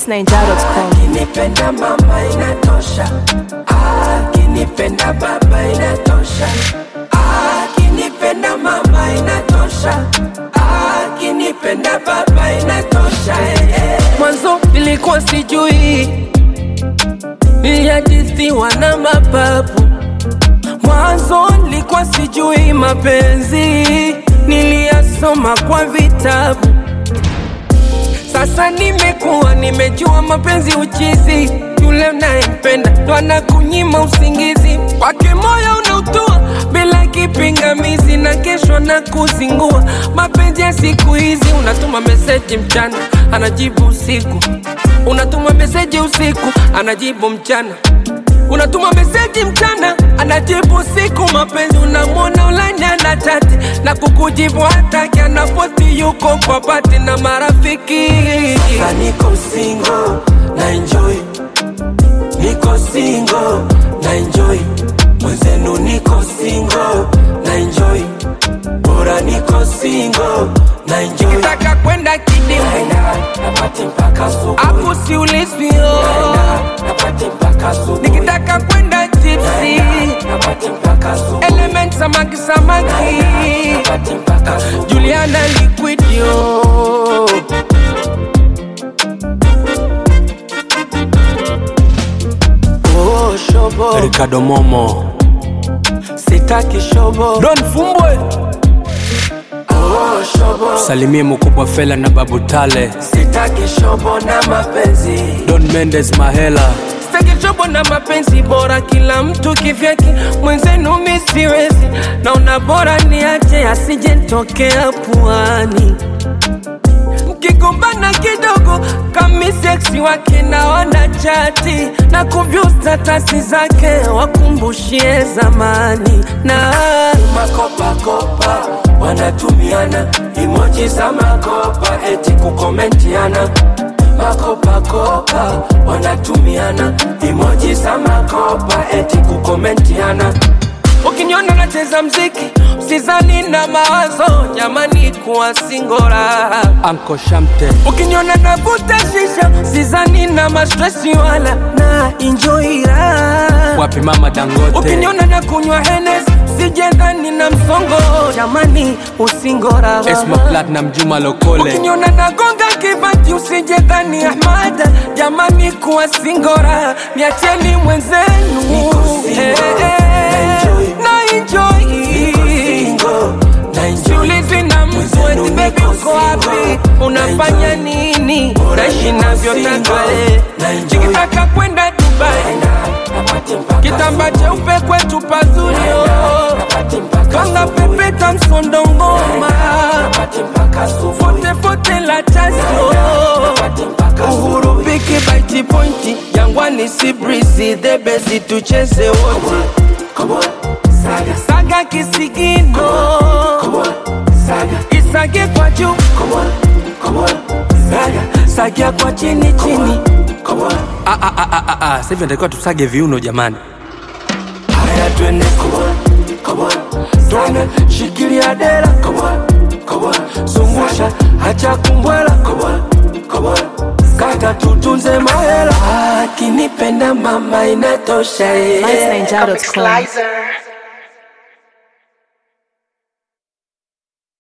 MySnainja.com. Akinipenda mama inatosha, akinipenda baba inatosha, akinipenda mama inatosha, akinipenda baba inatosha. eh, eh. Mwanzo nilikuwa sijui, niliajisiwa na mapapu. Mwanzo nilikuwa sijui mapenzi, niliyasoma kwa vitabu. Sasa nimekuwa nimejua mapenzi uchizi, yule unayempenda ndo anakunyima usingizi, kwake moyo unautua bila kipingamizi, na kesho na kuzingua. Mapenzi ya siku hizi, unatuma meseji mchana, anajibu usiku, unatuma meseji usiku, anajibu mchana unatuma meseji mchana anajibu usiku. Mapenzi unamwona ulanya na chati na kukujibu hataki, anapoti yuko kwa pati na marafiki. Sasa niko single na enjoy, niko single na enjoy, mwenzenu niko single na enjoy, bora niko single na enjoy. Nikitaka kwenda kidimu napati mpaka asubuhi, hapo siulizwi oh. napati mpaka asubuhi, nikitaka kwenda tipsi napati mpaka asubuhi, element samaki samaki napati mpaka asubuhi, Juliana liquid yo Oh, shobo Ricardo Momo sitaki shobo Don Fumbwe oh, shobo salimie mkubwa Fela na Babu Tale sitaki shobo na mapenzi Don Mendes Mahela sitaki shobo na mapenzi bora kila mtu kivyake mwenzenu mi siwezi naona bora niache asije ntokea puani mkigombana kidogo kami seksi wake naona chati na kuvyu statasi zake wakumbushie zamani na makopakopa wanatumiana imoji za makopa eti kukomentiana makopakopa wanatumiana imoji za makopa eti kukomentiana ukiniona nacheza mziki usizani na mawazo jamani kuwa singora Anko Shamte ukiniona navuta shisha sizani na mastresi wala na enjoira wapi mama Dangote ukiniona na kunywa henes sijendhani na msongo jamani usingora Esma Platinum Juma Lokole ukiniona nagonga kibati usijendhani ahmada jamani kuwa singora niacheni mwenzenu Eh, eh, na enjoy Siulizi na mtu eti baby uko wapi, unafanya nini, naishi navyotaka eh. Nikitaka kwenda Dubai, kitamba cheupe kwetu pazuri oh. Kanga pepeta msondo ngoma, fote fote la chasio Uhuru biki baiti pointi, Jangwani si breezy, the best tucheze wote saga kisigino isage kwa juu sagia kwa chini chini Ah, ah, ah, ah, ah, ah. Sasa hivi natakiwa tusage viuno jamani haya twende twende shikilia dera zungusha hacha kumbwela kata tutunze mahela akinipenda mama inatosha eh. MySnainja.com. Slicer.